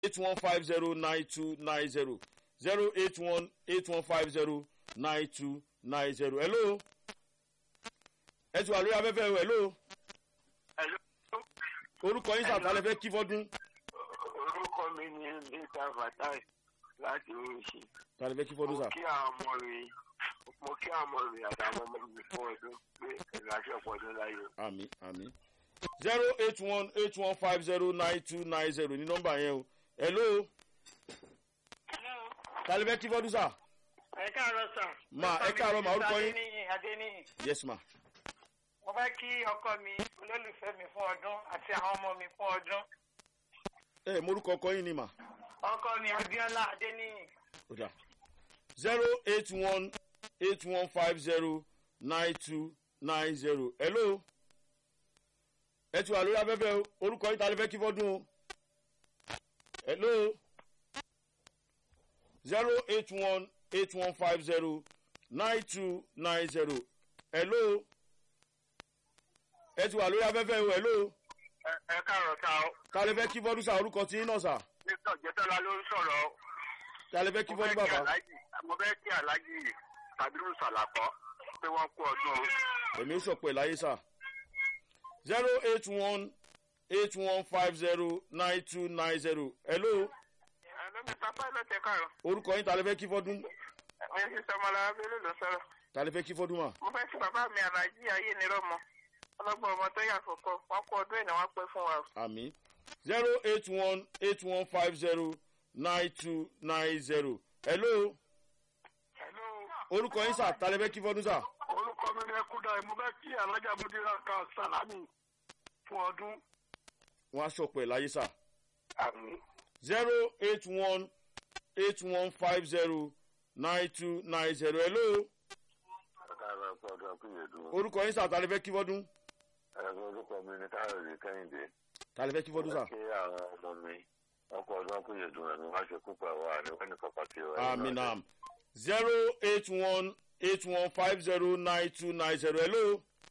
eight one five zero nine two nine zero zero eight one eight one five zero nine two nine zero hello ẹ ti wà lórí afẹ́fẹ́ o hello orúkọ yín sàtàlẹ́ fẹ́ kí fọ́dún orúkọ mi ni mr fatai láti oríṣi tàlẹ́ fẹ́ kí fọ́dún mo sà kí àwọn ọmọ rẹ mo kí àwọn ọmọ rẹ àtàwọn ọmọ mi fún ọdún pé ìrìnàjò ọpọdún láyé àmì àmì zero eight one eight one five zero nine two nine zero ní nọ́mbà yẹn o hello tàlẹ́ fẹ́ kí fọ́dún sà ẹ káàárọ̀ sà. Ma, ẹ káàárọ̀ ma, orúkọ yín? adéníyì adéníyì yes ma mo fẹ́ kí ọkọ mi olólùfẹ́ mi fún ọdún àti àwọn ọmọ mi fún ọdún ẹ morúkọ ọkọ yín ni ma ọkọ mi abiola adéníyì ó dà zero eight one eight one five zero nine two nine zero hello ẹ ti wà lórí afẹ́fẹ́ o orúkọ yín tàlẹ́ fẹ́ kí fọ́dún o hello zero eight one eight one five zero nine two nine zero hello ẹ ti wà lórí afẹ́fẹ́ o hello ẹ káàárọ̀ ta ọ tàlẹ́ fẹ́ kí fọ́dún sà orúkọ tí yín náà sà nígbà jẹtọ́lá ló ń sọ̀rọ̀ tàlẹ́ fẹ́ kí mo fẹ́ fọ́dún kí bàbá aláàjì mo fẹ́ kí aláàjì kabiru sàlàkọ́ pé wọ́n kú ọdún o. èmi sọ pé láyé sà zero eight one eight one five zero nine two nine zero hello ẹ ló mi sáfà ló tẹ káàárọ̀ orúkọ yín tàlẹ́ fẹ́ kí fọ́dún ẹ ṣe sọmọlá abẹ́lé ló sọ̀rọ̀ tàlẹ́ fẹ́ kí fọ́dún mà mo fẹ́ kí bàbá mi aláàjì ayé ni rọ́mọ ọlọ́gbọ́n ọmọ tó yà kọ̀kọ́ wọ́n kú ọdún ẹ̀ ni wọ́n pẹ́ fún wa o. àmì zero eight one eight one five zero nine two nine zero hello hello orúkọ yín sà tàlẹ́ fẹ́ kí fọ́dún sà orúkọ mi ni ẹkúdà mo fẹ́ kí alájà múdírà ká sàlámì fún ọdún. wọ́n á sọ pé láyé sà àmì zero eight one eight one five zero nine two nine zero hello ọ̀gára ọ̀pọ̀dọ̀ akúnyẹ̀dùn orúkọ yín sà tàlẹ́ fẹ́ kí fọ́dún ẹ̀rọ orúkọ mi ni káyọ̀dé kẹ́hìndé tàlẹ́ fẹ́ kí fọ́dún sà kí àwọn ọmọ mi ọkọ̀ ọdún akúnyẹ̀dùn ẹ̀mí wá ṣe kúpọ̀ àwọn àníwọ̀n ní kọ̀ọ̀kan tí ó àmì nam zero eight one eight one five zero nine two nine zero hello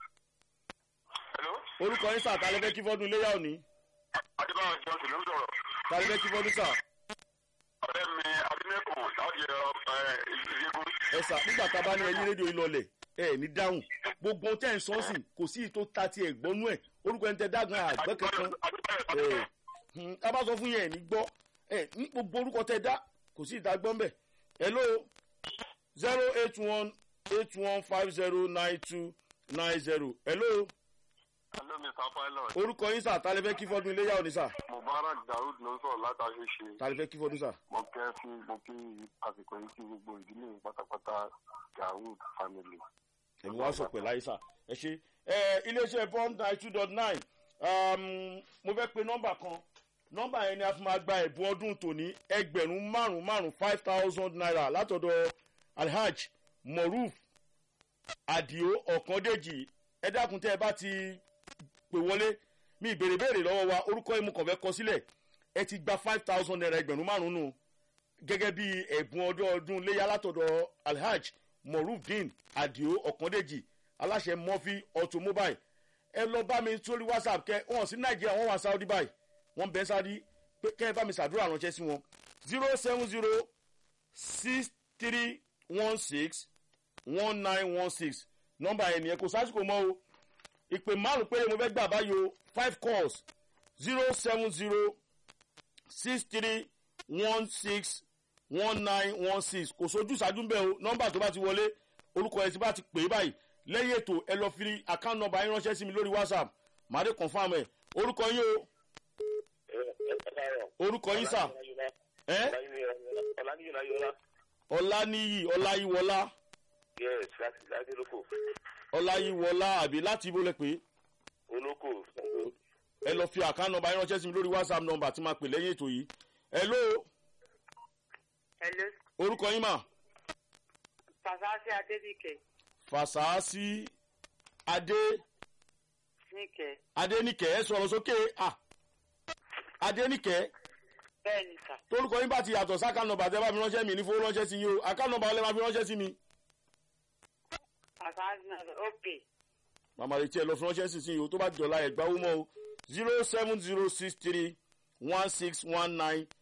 hello orúkọ yín sà tàlẹ́ fẹ́ kí fọ́dún iléyà òní adébáwọ̀ johnson ló ń sọ̀rọ̀ tàlẹ́ fẹ́ kí fọ́dún sà ọ̀rẹ́ mi adínẹ́kùn láti ìyẹ́gùn ẹ sà nígbà tá a bá ní ẹyí rédíò ìlọlẹ̀ ẹ ní dáhùn gbogbo ohun tẹ́ ẹ̀ ń sọ sí kò sí ìtò ta ti ẹ̀ gbọ́nú ẹ̀ orúkọ ẹni tẹ́ dágan àgbẹ̀ kankan ẹ̀ hmm, tá a bá sọ fún yẹn ẹ̀ ní gbọ́ ẹ̀ ní gbogbo orúkọ tẹ́ dá kò sí ìta gbọ́n bẹ̀ hello zero eight one eight one five zero nine two nine zero hello hello mr pilot orúkọ yín sà tàlẹ́ fẹ́ kí fọ́dún iléyà òní sà mubarak daoud ló ń sọ̀rọ̀ látàrí ṣe tàlẹ́ fẹ́ kí fọ́dún sà. mo kẹ́ fún mo kí àsìkò yìí kí gbogbo ìdílé mi pátápátá daoud family. èmi wá sọ pé láyé sà ẹ ṣe ẹ iléeṣẹ́ bond nine two dot nine mo fẹ́ pe nọ́mbà kan nọ́mbà yẹn ni a fi máa gba ẹ̀bùn ọdún tòní ẹgbẹ̀rún márùn márùn five thousand naira látọ̀dọ̀ alhaj moruf adio ọ̀kandéjì ẹ dákun tẹ́ ẹ bá ti pè wọlé mi ìbèrè béèrè lọ́wọ́ wa orúkọ yìí mo kàn fẹ́ kọ sílẹ̀ ẹ ti gba five thousand naira ẹgbẹ̀rún márùn nù gẹ́gẹ́ bí ẹ̀bùn ọdún ọdún léyà látọ̀dọ̀ alhaj morufdin adio ọ̀kandéjì aláṣẹ murphy automobile ẹ lọ bá mi sórí whatsapp kẹ wọn sí nàìjíríà wọn wà sáúdí báyìí wọn bẹ sáúdí pé kẹ ẹ bá mi ṣàdúrà ránṣẹ́ sí wọn zero seven zero six three one six one nine one six nọmba yẹn nìyẹn kò sásìkò mọ́ o ìpè márùn péré mo fẹ́ gbà báyìí o five calls zero seven zero six three one six one nine one six kò sojú ìṣáájú bẹ́ẹ̀ o nọ́mbà tó bá ti wọlé orúkọ ẹ̀ tí bá ti pè é báyìí lẹ́yìn ètò ẹ lọ fi account number yín ránṣẹ́ sí mi lórí whatsapp màá dé confam ẹ̀ orúkọ yín o orúkọ yín sà ẹ́ ọláníyì ọláyíwọlá yes láti láti olóko ọláyíwọlá àbí láti ibo lẹ pé olóko ẹ lọ fi account number yín ránṣẹ́ sí mi lórí whatsapp number tí máa pè lẹ́yìn ètò yìí ẹ ló hello orúkọ yín mà fasasi adébíkẹ fàṣàásì adé níkẹ adéníkẹ́ ẹ sọ̀rọ̀ sókè à adéníkẹ́ bẹ́ẹ̀ ni sà torúkọ yín bá ti yàtọ̀ sáká nọmba tẹ́ bá mi ránṣẹ́ mi ní fowó ránṣẹ́ sí yín o àká nọmba ọlẹ́ máa fi ránṣẹ́ sí mi. fasasi ok màmá retí ẹ lọ fi ránṣẹ́ sí sí yín o tó bá jọ̀la ẹ̀gbá owó mọ́ o zero seven zero six three one six one nine